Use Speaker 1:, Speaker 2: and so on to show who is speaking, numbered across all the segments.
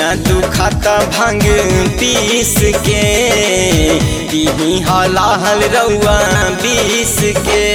Speaker 1: बहिया दुखाता भांग पीस के पीही हलाहल रउआ बीस के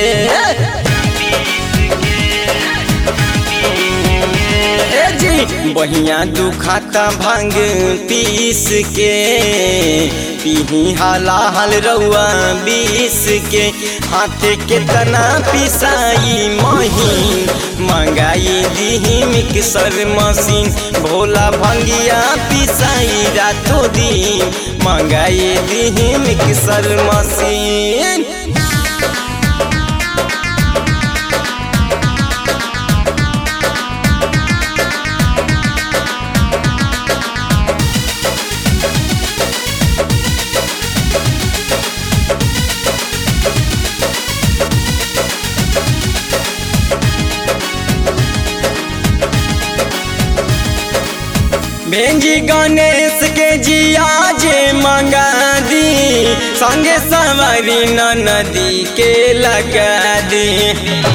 Speaker 1: ए जी बहिया दुखाता भांग पीस के पीही हलाहल रउआ बीस के हाथे के तना पिसाई महीन मंगाई दीही मिक्सर मशीन भोला भंगिया पिसाई रातो दिन मंगाई दीही मिक्सर मशीन भेंजी गणेश के जिया जे मंगा दी संगे सवारी न नदी के लगा दी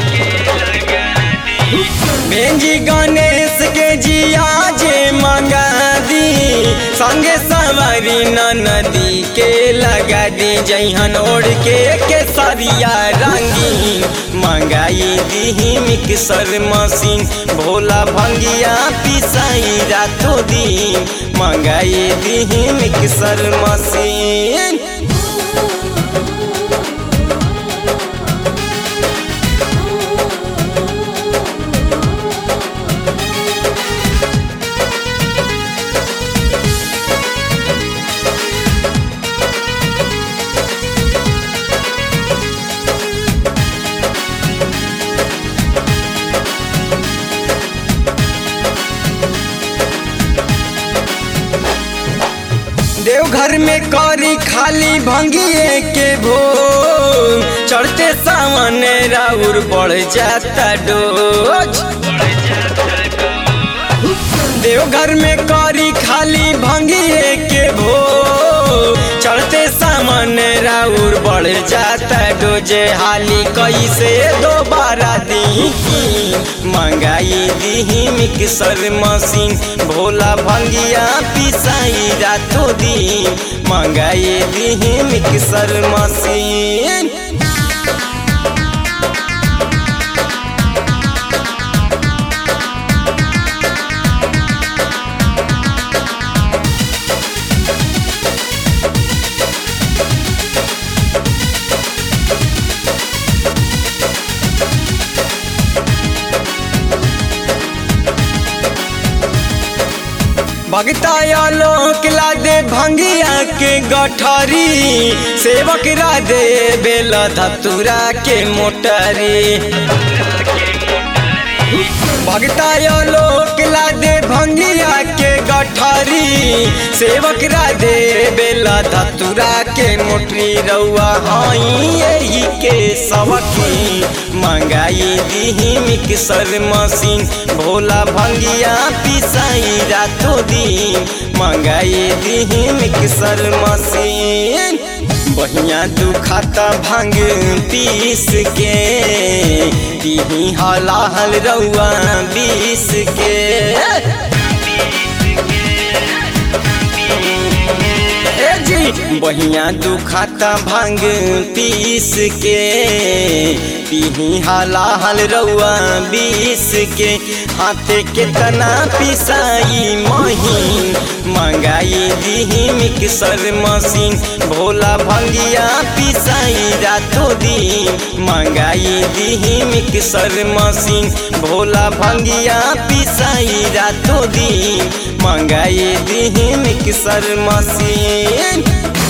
Speaker 1: भेंजी गणेश के जिया जे मंगा दी संगे सवारी न नदी के लगा दी जहन ओढ़ के केसरिया रंगी मंगाई दीही मिक्सर मशीन भोला भंगिया पिसाई रातो दिन मंगाई दीही मिक्सर मशीन देवघर में करी खाली भंगिए के भोग चढ़ते सावन राउर बढ़ जाता डोज देवघर में करी खाली भंगिए के भोग चढ़ते सामान राउर बढ़ जाता डोजे हाली कैसे दोबारा दी मंगाई दीही मिक्सर मशीन भोला भंगिया पिसाई रातो दिन मंगाई दीही मिक्सर मशीन भगता लोक ला दे भंगिया के गठरी सेवक रा दे बेल धतुरा के मोटरी भगता लोक ला दे भंगिया के गठरी सेवक रा दे बेल धतुरा के मोटरी रउआ हई यही के सबकी मंगाई दीही मिक्सर मशीन भोला भंगिया पिसाई रातो दिन मंगाई दीही मिक्सर मशीन बहिया दुखाता भांग पीस के दीही हलाहल रउआ बीस के ए जी बहिया दुखाता भांग पीस के पीही हलाहल रउआ बीस के हाथे के तना पिसाई महीन मंगाई दीही मिक्सर मशीन भोला भंगिया पिसाई रातो दिन मंगाई दीही मिक्सर मशीन भोला भंगिया पिसाई रातो दिन मंगाई दीही मिक्सर मशीन